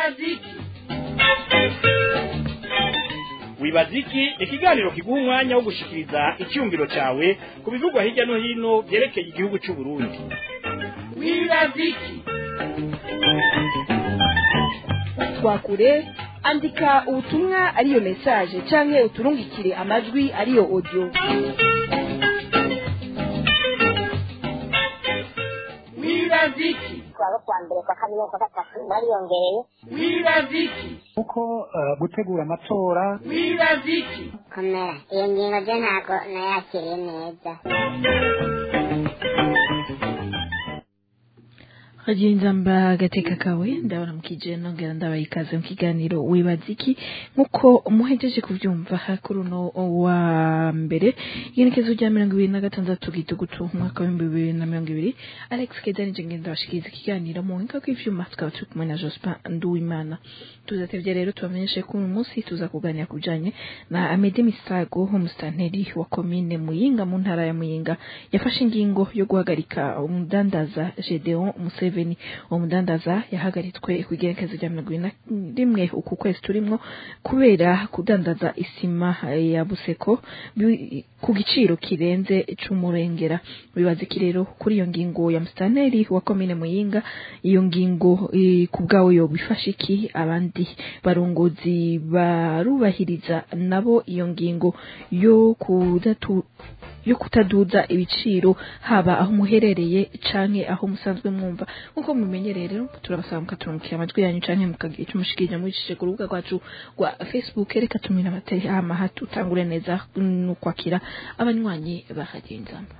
wibaziki wibaziki ni ikiganiro kiguha umwanya wo gushikiriza icyumviro cyawe ku bivugwa hirya no hino byerekeye igihugu cy'u Burundi wibaziki twakure andika ubutumwa ariyo message canke uturungikire amajwi ariyo audio wibaziki kuwa kwa mbere kwa kabiri kwa gatatu bariyongereye wibaziki kuko eh, gutegura amatora wibaziki komera iyo ngingo byo ntabwo nayakiriye neza Hagenza mba agateka kawe ndabona mukije nongera ndabaye ikaze mu kiganiro wibaziki nkuko muhejeje kuvyumva kuri uno wa mbere igenekezo rya mirongo ibiri na gatandatu gitugutu umwaka w'ibihumbi bibiri na mirongo ibiri alex kedani je ngenda bashikiriza ikiganiro mu buhinga bw'ivyuma tukaba turi kumwe na jospin nduwimana tuzatevye rero tubamenyeshe ko uyu munsi tuza kuganira ku bijanye na amede misago umusitanteri wa komine muyinga mu ntara ya muyinga yafashe ingingo yo guhagarika umudandaza gedeon museveni uwo mudandaza yahagaritswe ku igerekezo rya mirongo ibiri na rimwe uku kwezi turimwo kubera kudandaza isima ya buseko bi- ku giciro kirenze c'umurengera bibaza iki rero kuri iyo ngingo ya musitanteri wa komine muyinga iyo ngingo eh, ku bwawe yobifasha iki abandi barongozi barubahiriza nabo iyo ngingo yo kudatu yo kutaduza ibiciro haba aho muherereye canke aho musanzwe mwumva nkuko mumenyereye rero turabasaba mukaturungikira amajwi yanyu canke mukagira ico mushikirije mubicishije ku rubuga rwacu rwa facebook reka tumira abatari hama hatutangure neza no kwakira abanywanyi bahagenzamo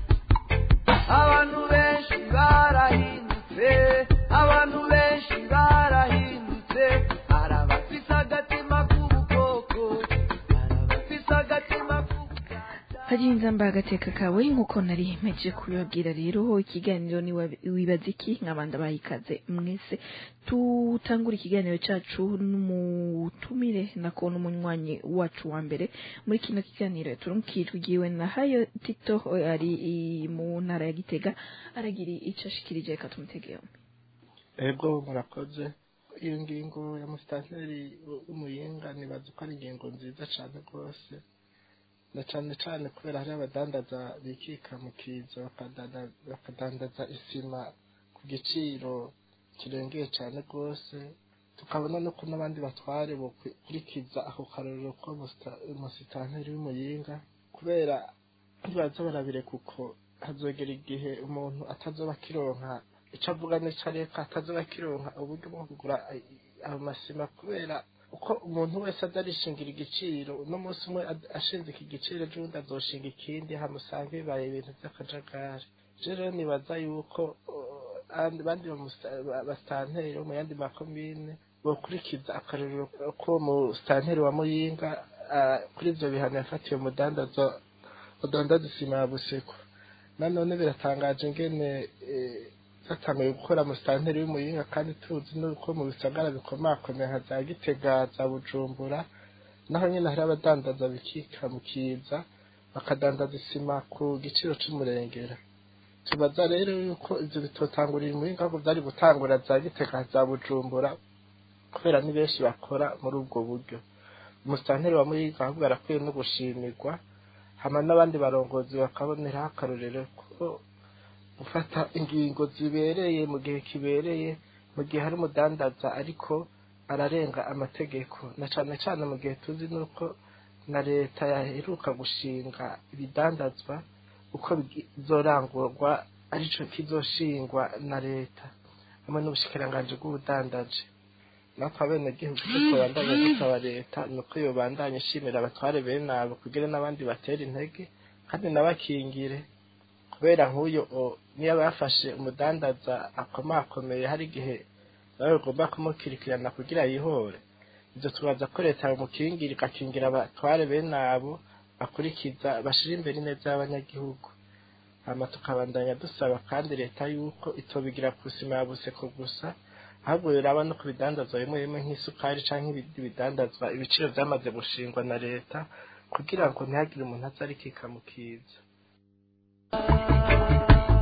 abantu benshi barahindutse abantu benshi barahindutse hari abafise agatima k'ubukoko hari abafise agatima k'ubuganda hagenza mba agateka kawe nkuko nari mpejeje kubibabwira rero ikiganiro ni wa- wibaza iki nk'abandi bayikaze mwese tutangura ikiganiro cacu n'umutumire nako n'umunywanyi wacu wa mbere muri kino kiganiro turumukijwe igiwe na hayo tito ari i- mu ntara ya gitega aragira ico ashikirije reka tumutegeho ego murakoze iyo ngingo ya musitanteri w'umuyinga nibaza ko ari ingingo nziza cyane rwose na cyane cyane kubera hari abadandaza bikika mu kizo bakadanda- bakadandaza isima ku giciro kirengeye cyane rwose tukabona no ko n'abandi batware bokurikiza ako karorero ko musita- umusitanteri w'umuyinga kubera ntibaza barabireka uko hazogera igihe umuntu atazoba akironka icyo avuga n'icyo areka atazoba akironka uburyo bwo kugura ay- ayo masima kubera uko umuntu wese adarishingira igiciro uno munsi umwe ad- ashinze iki giciro ejo undi azoshinga ikindi hamusanga bibaye ibintu by'akajagari rero nibaza yuko uh, abandi bandi bamusta- ba- basitanteri bo mu yandi makomine bokurikiza akarorero k'uwo musitanteri wa muyinga ah, kuri ibyo bihano yafatiye umudandazo udandaza isima ya buseko nanone biratangaje ingene eh, zatanguye gukora musitanteri w'umuyinga kandi tuzi nuko mu bisagara bikomakomeye nka za gitega za bujumbura naho nyine hari abadandaza bikika mu kiza bakadandaza isima ku giciro c'umurengera tubaza rero yuko ivyo bitotangurira umuyinga ahubwo vyari gutangura za gitega za bujumbura kubera ni benshi bakora muri ubwo buryo umusitanteri wa muyinga ahubwo arakwiye no gushimirwa hama n'abandi barongozi bakaboneraho akarorero ko gufata ingingo zibereye mu gihe kibereye mu gihe hari umudandaza ariko ararenga amategeko na cane cane mu gihe tuzi nuko na leta yaheruka gushinga ibidandazwa uko bizorangurwa arico kizoshingwa na leta hamwe n'ubushikiranganji bw'ubudandaji natwe abenegihugu tuko bandanya dusaba leta nuko yobandanya ishimira abatware bene abo kugira n'abandi batera intege kandi nabakingire kubera nk'uyo o- niyo bafashe umudandaza akomakomeye hari igihe nawe bagomba kumukirikirana kugira yihore ibyo tubaza ko leta yamukingira igakingira abatware bene abo bakurikiza bashira imbere neza y'abanyagihugu hama tukabandanya dusaba kandi leta yuko itobigira ku isima ya buseko gusa ahubwo biraba no ku bidandazwa bimwe bimwe nk'isukari canke ibindi bidandazwa ibiciro vyamaze gushingwa na leta kugira ngo ntihagire umuntu aza arikika mu kiza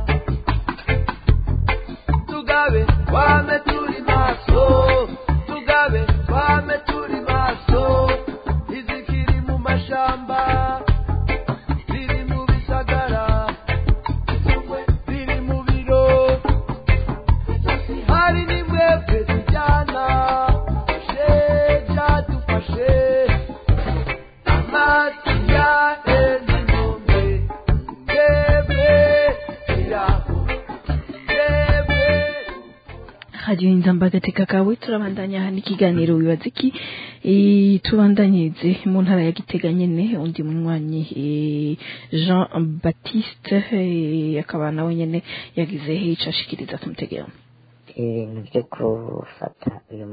tugabe wame turi maso tugabe hari nimwebwe tujyana sheja dufashe amazi ya enzinombe ndebwe iraho ndebwe radio inzamba gateka kawe turabandanya hano ikiganiro wibaza iki Eh, tubandanyirize mu ntara ya gitega nyene undi munywanyi eh, jean baptiste eh, akaba nawe nyene yagize ico ashikiriza tumutegera ibintu byo gufata uyu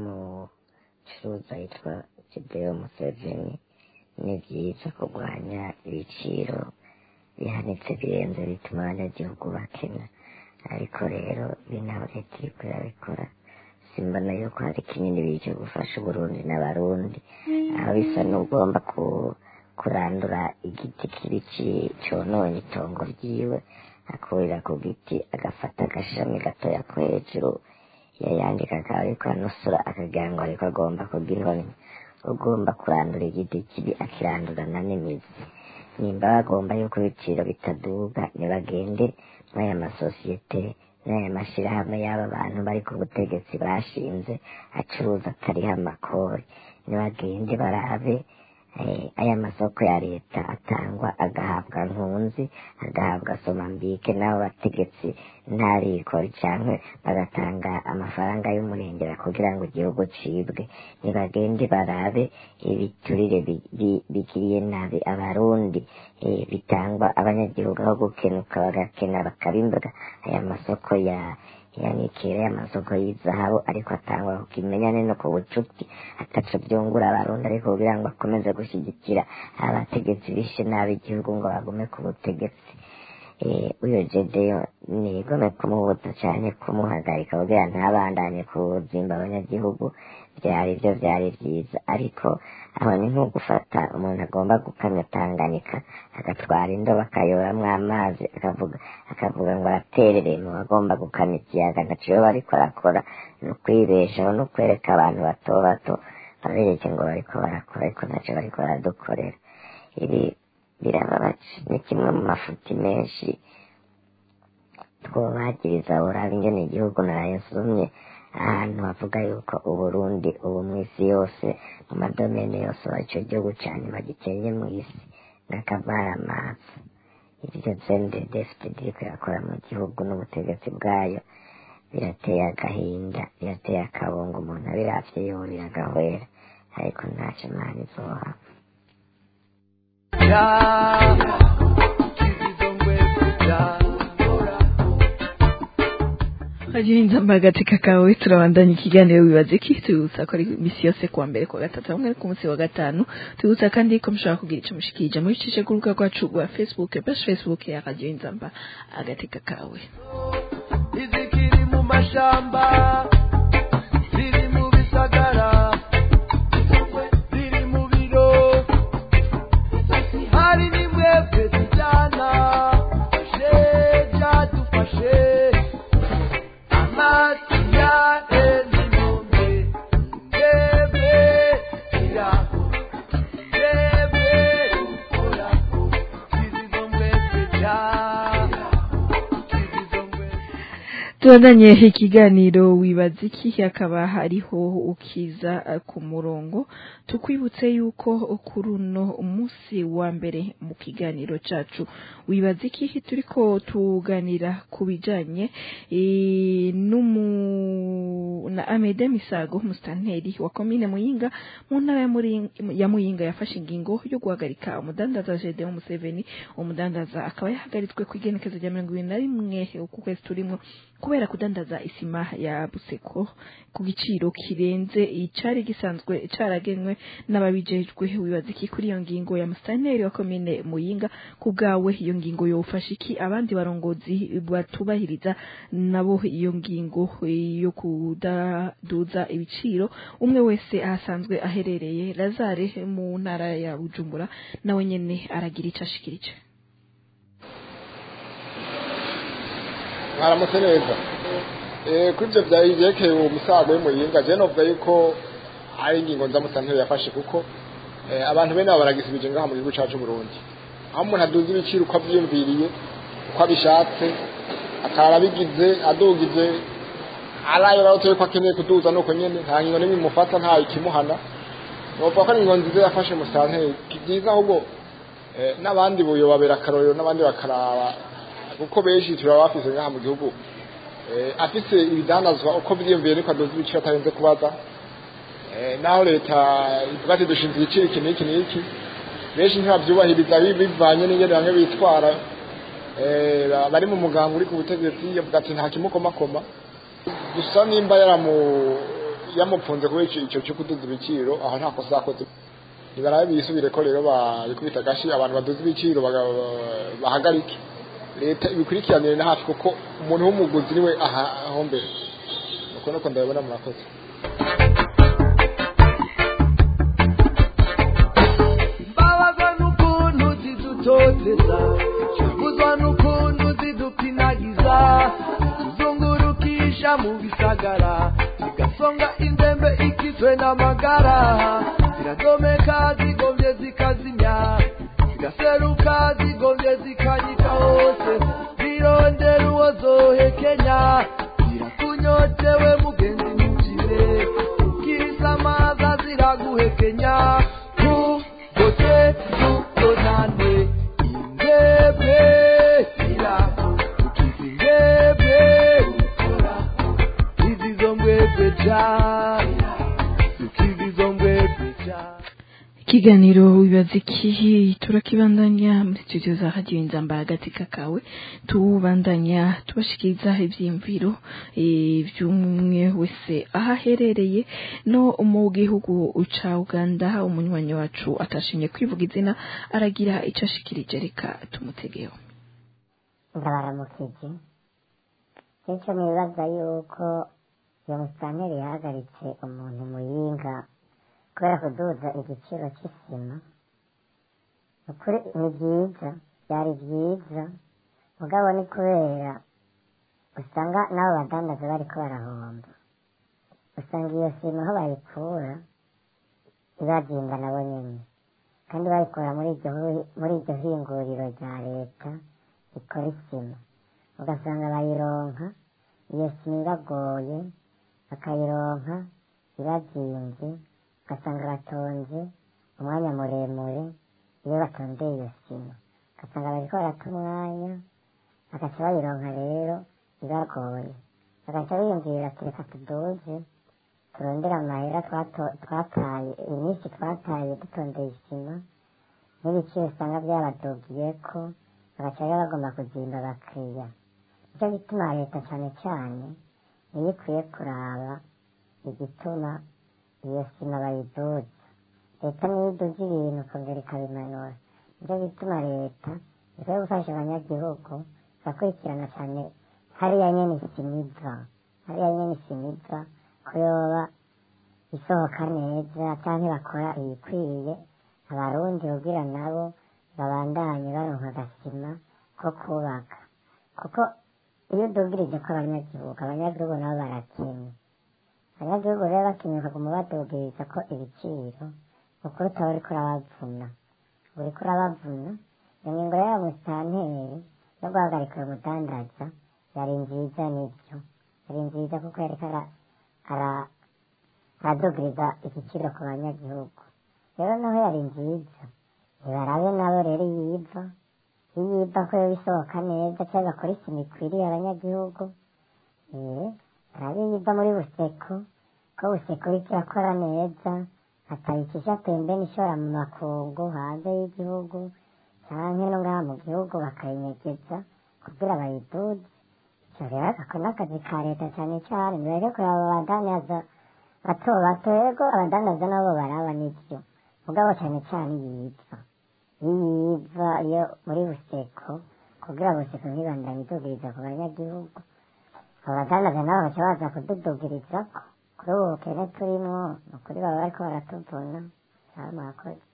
mucuruza yitwa Kideo Museveni ni byiza kurwanya ibiciro bihanitse birenze bituma abanyagihugu bakena ariko rero binaho leta iri kurabikora simbona yuko hari kinini bije gufasha uburundi n'abarundi aho bisa n'ugomba ku kurandura igiti kibi ci- cononye itongo ryiwe akurira ku giti agafata agashami gatoya ko hejuru yayandika akaba ariko anusura akagira ngo ariko agomba kugira inkoni ugomba kurandura igiti kibi akirandurana n'imizi nimba bagomba yuko ibiciro bitaduga ntibagende muri aya masosiyete n'aya mashyirahamwe y'aba bantu bari ku butegetsi bashinze acuruza atariho amakori ntibagende barabe eh, aya masoko ya leta atangwa agahabwa nkunzi agahabwa somambike n'abo bategetsi ntarikori cyangwa bagatanga amafaranga y'umurengera kugira ngo igihugu cibwe ntibagende barabe ibiturire bi- bi- bigiriye nabi abarundi eh, bitangwa abanyagihugu aho gukenuka bagakena bakabimbaga aya masoko ya yanikira y'amasoko y'izahabu ariko atangwa ku kimenyane no ku bucuti ataco byungura abarundi ariko kugira ngo akomeze gushyigikira abategetsi bishe nabi igihugu ngo bagume ku butegetsi eh, uyo jedeyo nigome kumubuza cyane kumuhagarika kugira ntabandanye kuzimba abanyagihugu byari byo byari byiza ariko aho ni nko gufata umuntu agomba gukamya tanganyika agatwara indobo akayoramwo amazi akavuga akavuga ngo araterere mu bagomba gukamya ikiyaga ntaciyo bariko barakora ni ukwibeshaho no kwereka abantu bato bato babereke ngo bariko barakora ariko ntaco bariko baradukorera ibi birababaje ni kimwe mu mafuti menshi twobagiriza buraba ingene igihugu narayasumye ahantu havuga yuko uburundi ubu mw'isi yose mu madomene yose ico gihugu ca nyuma gikenye mw'isi n'akamaramaza ivyo zendedefite diriko irakora mu gihugu n'ubutegetsi bwayo birateye agahinda birateye akabungo umuntu abiravye yorira agahwera ariko ntaco imana izohaba ya kizizongwe ya radio inzamba gateka kawe turabandanya ikiganiro wibaza iki tubibutsa ko ari imisi yose kuwa mbere kuwa gatatu hamwe no ku munsi wa gatanu tubibutsa kandi ko mushobora kugira ico mushikirije muri icishe ku rubuga rwacu rwa facebook page facebook ya radio inzamba agateka kawe izikiri mu mashamba ziri mu bisagara ziri mu biro hari nimwebwe tujyana sheja dufashe amazi ya enzinombe ndebwe iraho ndebwe uhoraho kizizongwe ya kizizongwe tubandanye ikiganiro wibaza iki hakaba hariho ukiza eh, ku murongo tukwibutse yuko kuri uno munsi wa mbere mu kiganiro cacu wibaza iki turiko tuganira ku bijanye eh, n'umu na Amede Misago musitanteri wa komine Muyinga mu ntara ya Muri- ya Muyinga yafashe ingingo yo guhagarika umudandaza Gedeon Museveni umudandaza akaba yahagaritswe ku igenekezo rya mirongo ibiri na rimwe uku kwezi turimwo kubera kudandaza isima ya buseko ku giciro kirenze icari gisanzwe caragenwe n'ababijejwe wibaza iki kuri iyo ngingo ya musitanteri wa komine Muyinga ku bwawe iyo ngingo yofasha iki abandi barongozi batubahiriza nabo iyo ngingo yo kudaduza ibiciro umwe wese ahasanzwe aherereye Lazare mu ntara ya Bujumbura nawe nyene aragira ico ashikirije mwaramutse neza Eh, kuri ibyo bya- byerekeye uwo musago w'umuyinga je novuga yuko ari ingingo nzamusantero yafashe kuko eh, abantu bene abo baragisibije ngaha mu gihugu cacu Burundi aho umuntu aduza ibiciro uko avyiyumviriye uko abishatse akaba abigize adugize arayo rero ko akeneye kuduza nuko nyene nta ngingo n'imwe imufata nta ikimuhana novuga ko ari ingingo nziza yafashe musanteri byiza ahubwo eh, n'abandi buyobabera akarorero n'abandi bakaraba kuko benshi turaba bafise ngaha mu gihugu eh, afise ibidandazwa uko vyiyumviye niko adoza ibiciro atarenze kubaza eh, naho leta ivuga ati dushinze igiciro iki n'iki n'iki benshi ntibavyubahiriza bi- bivanye n'ingene bamwe bitwara eh, ba- bari mu mugambi uri ku butegetsi yavuga ati nta kimukomakoma gusa nimba yaramu yamupfunze kubera ico ico cyo kuduza ibiciro aho nta kosa yakoze nibarabe bisubire ko rero babikubita agashi abantu baduza ibiciro baga- bahagarike leta ibikurikiranire na hafi kuko umuntu w'umuguzi niwe aha aho mbere nuko nuko ndabibona murakoze mbabazwa n'ukuntu zidutoteza tubuzwa n'ukuntu zidupinagiza tuzungurukisha mu bisagara zigasonga inzembe ikizwe n'amagara ziradomeka zigombye zikazimya zigaseruka zigombye zikanyika hose zirondera uwo zohekenya zirakunyotewe mugenzi ntukire ukisamaza ziraguhekenya tugote tugonane indebe irako tukiza indebe ukora izizo mbwebwe ja tukiza izo mbwebwe ja ikiganiro wibaza iki turakibandanya muri studio za radio inzamba hagati kakawe tubandanya tubashikiriza ivyiyumviro eh, vy'umwe wese aho aherereye no mu gihugu ca uganda umunywanyi wacu atashimye kwivuga izina aragira ico ashikirije reka tumutegeho ndabaramukije kenshi nibaza yuko iyo musitanteri yahagaritse umuntu muyinga kubera kuduza igiciro cy'isima ukuri ni byiza byari byiza mugabo ni kubera usanga n'abo badandaza bariko barahomba usanga iyo sima aho bayikura ibagenda nabo nyene kandi bayikura muri iryo hu- muri iryo hinguriro rya leta rikora isima ugasanga bayironka iyo sima ibagoye bakayironka ibazimvye ugasanga batonze umwanya muremure iyo batondeye iyo sima ugasanga bariko barata umwanya bagaca bayironka rero ibagoye bagaca biyumvira ati reka tuduze turondere amahera twato- twataye iminsi twataye dutondeye isima n'ibiciro usanga byabadogiyeko bagaca rero bagomba kuzimba abakiriya nicyo gituma leta cyane cyane niyo ikwiye kuraba igituma iyo sima bayiduza leta niyo iduza ibintu ikongera ikabimanura nicyo gituma leta ikwiye gufasha abanyagihugu igakurikirana cyane hariya nyene isima iva hariya nyene isima iva ko yoba isohoka neza canke bakora ibikwiye abarundi kugira nabo babandanye baronka agasima ko kubaka kuko iyo udugirije ko abanyagihugu abanyagihugu nabo barakenya abanyagihugu rero bakeneye kuguma badugiriza ko ibiciro ukuri utaba uriko urabavuna uriko urabavuna iyo ngingo rero ya musitanteri yo guhagarika uyu mudandaza yari nziza nibyo yari nziza kuko yariko ara- ara- aradugiriza igiciro ku banyagihugu rero naho yari nziza ntibarabe nabo rero yiva iyiva ko yoba isohoka neza cyangwa bakora isima ikwiriye abanyagihugu eh arabe yiva muri buseko ko buseko iriko irakora neza atayikisha pembeni ishora mu makungu hanze y'igihugu canke no ngaha mu gihugu bakayinyegeza kugira bayiduze ico rero ako n'akazi ka leta cane cane mbere kuraba abadandaza bato bato yego abadandaza nabo baraba n'ivyo mugabo cane cane yiva yiva iyo muri buseko kugira buseko ntibandanye idugiriza ku banyagihugu abadandaza nabo baca baza kududugirizako kuri ubu bukene turimwo ni ukuri baba bariko baratuvuna cyangwa mwakoze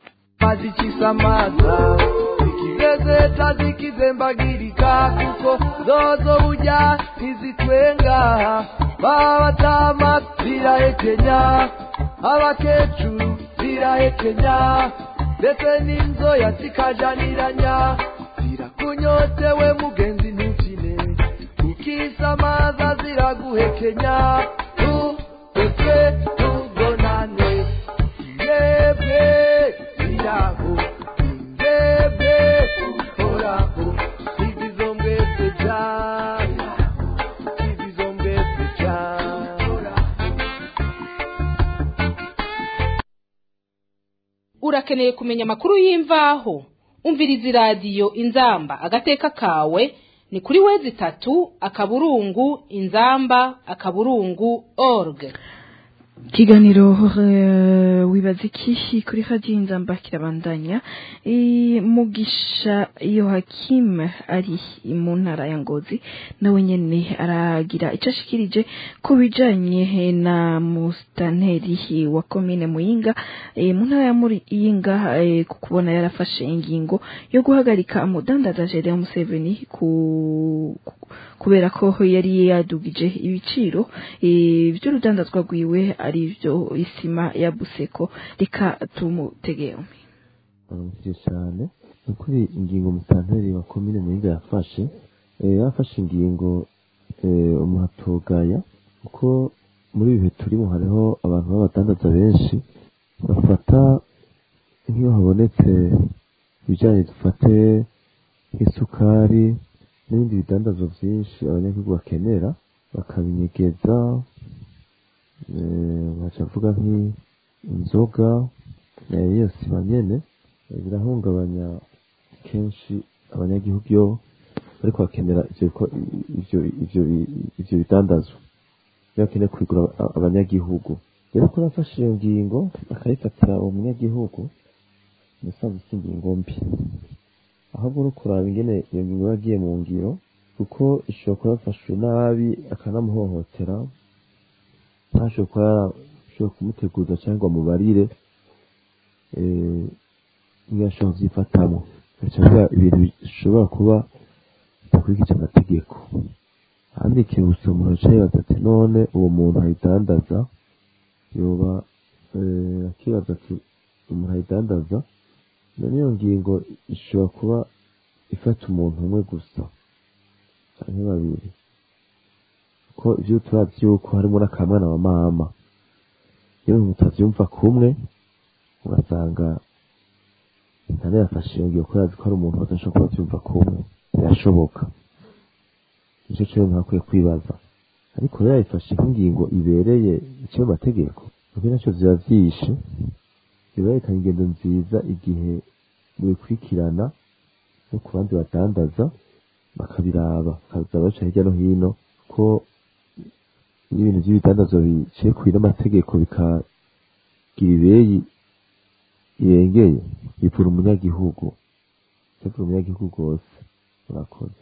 mazikisamaza zikigezeta zikizembagirika kuko zozo burya ntizitwenga baba batama zirahekenya abakecuru zirahekenya ndetse n'inzoya zikajaniranya zirakunyotewe mugenzi ntukine isamaza ziraguhekenya tugotwe tugonane ndebwe iraho ndebwe horaho izizo mbwese cyane izizo mbwese cyane urakeneye kumenya amakuru y'imvaho umviriza iradiyo inzamba agateka kawe ni kuri wezi itatu akaburungu inzamba akaburungu org ikiganiro eh, wibaza iki kuri radiyo inzamba kirabandanya Eh, mugisha yohakim ari mu ntara ya ngozi nawe nyene aragira icyo ashikirije ku bijanye na musitanteri wa komine muyinga eh, mu ntara ya muyinga eh, ku kubona yarafashe ingingo yo guhagarika umudandaza Gedeon Museveni ku ku- kubera ko yari yadugije ibiciro eh, by'urudandazwa rwiwe ari byo isima ya buseko reka tumutege yombi baramukije cyane ni ukuri ingingo musanteri wa komine muhinga yafashe eh, yafashe ingingo eh, umuhatogaya kuko muri ibi bihe turimo hariho abantu b'abadandaza benshi bafata nk'iyo habonetse ibijyanye dufate nk'isukari n'ibindi bidandazwa byinshi abanyagihugu bakenera bakabinyegeza eh, baca avuga nk'inzoga eh, iyo sima nyene eh, birahungabanya kenshi abanyagihugu iyo bariko bakenera ivyo biko- ivyo ivyo ivyo bidandazwa iyo bakeneye kubigura a- abanyagihugu rero ko nafashe iyo ngingo akayifatira uwo munyagihugu musanzwe si ingingo mbi ahubwo no kuraba ingene iyo ngingo yagiye mu ngiro kuko ishobora kuba yafashwe nabi akanamuhohotera ntashobora kuba yarashobora kumuteguza cyangwa mubarire ntiyashobora kubyifatamo bigaca biba ibintu bishobora kuba bidakurikije amategeko ahandi ikibutso umuntu yicaye yibaza ati none uwo muntu ayidandaza yoba eh, akibaza ati umuntu ayidandaza none iyo ngingo ishobora kuba ifata umuntu umwe gusa canke babiri ko ivyo turazi yuko harimo n'akamwana wa mama iyo mutavyumva kumwe ugasanga intare yafashe iyo ngingo kubera azi ko hari umuntu badashobora kuba bavyumva kumwe birashoboka nico cyo ntakwiye kwibaza ariko rero yayifashe nk'ingingo ibereye iciye mu mategeko kuko nacyo ziba vyishe biberekana ingendo nziza igihe mubikurikirana no ku bandi badandaza bakabiraba bakaza baca hirya no hino ko n'ibintu by'ibidandazwa biciye kuri n'amategeko bikagira ibeyi irengeye bivura umunyagihugu bivura umunyagihugu rwose murakoze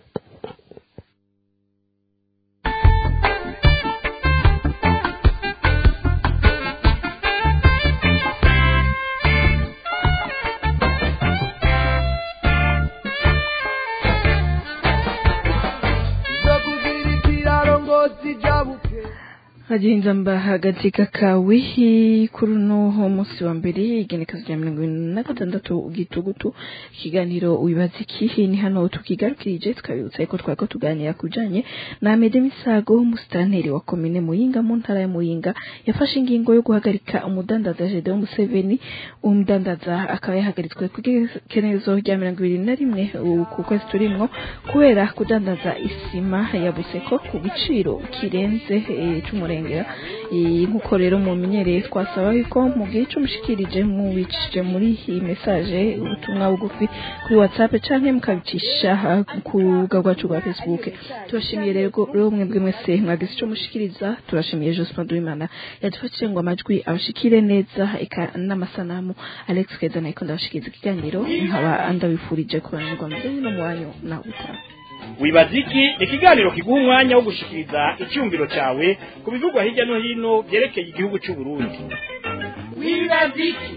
zo kugira ikiraro ngo zijabuke hagenza mba hagati kakawe kuri uno munsi wa mbere igenekezo rya mirongo irindwi na gatandatu gitugutu ikiganiro wibaza iki ni hano tukigarukirije tukabibutsa yuko twako tuganira ku bijanye na Amede Misago umusitanteri wa komine Muyinga mu ntara ya Muyinga yafashe ingingo yo guhagarika umudandaza Gedeon Museveni umudandaza akaba yahagaritswe ku igenekerezo rya mirongo ibiri na rimwe uku ku kwezi turimwo kubera kudandaza isima ya buseko ku giciro kirenze eh, c'umurengera Eh, nk'uko rero mumenyereye twasaba yuko mu gihe cy'umushikirije mubicishije muri iyi message ubutumwa bugufi kuri whatsapp canke mukabicisha ah, ku rubuga rwacu rwa facebook turashimiye rero rero mwebwe mwese mwagize ico mushikiriza turashimiye Jospin Duimana yadufashije ngo amajwi abashikire neza eka n'amasanamu Alex Keza nayiko ndabashikiriza ikiganiro nkaba ndabifurije kuranirwa mu no mu wanyu na utaha wibaza iki ikiganiro kiguha umwanya wo gushikiriza icyumviro cyawe ku bivugwa hirya no hino byerekeye igihugu cy'u Burundi wibaza iki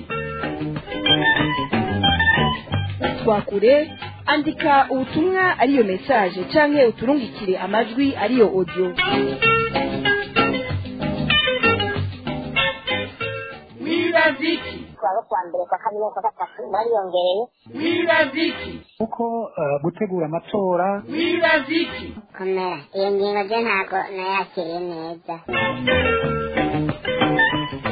twakure andika ubutumwa ariyo message canke uturungikire amajwi ariyo audio wibaza iki abo kuwa mbere kwa kabiri no kwa gatatu bariyongereye wibaziki kuko eh, gutegura amatora wibaziki komera iyo ngingo byo ntabwo nayakiriye neza